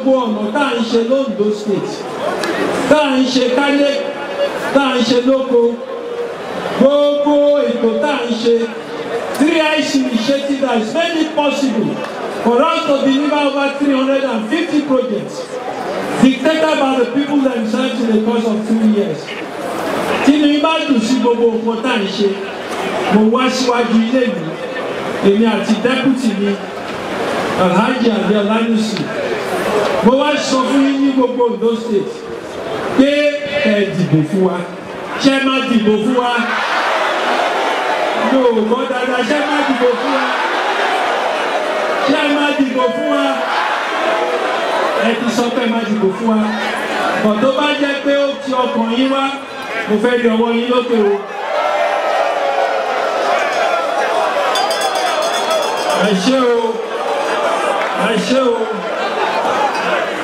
gbogbo ọ̀nà tá à ń ṣe londo state tá à ń ṣe kálé tá à ń ṣe lóko gbogbo ètò tá à ń ṣe three ic initiative has made it possible for us to deliver over three hundred and fifty projects dictated by the people themselves in the course of three years tí mi bá dùn sí gbogbo nǹkan tá à ń ṣe mo wá síwájú ilé mi èmi àti dẹ́kùtì mi alhaji abi alanusi mo wá sọ fún yín ní gbogbo ondo state pé ẹ dìbò fún wa ṣé má dìbò fún wa yóò gbọ́ dáadáa ṣé má dìbò fún wa ṣé má dìbò fún wa ẹ ti sọ pé má dìbò fún wa bọ̀ tó bá jẹ́ pé ó ti ọkàn yín wá mo fẹ́ rí ọwọ́ yín lókè o. ẹ ṣé o ẹ ṣé o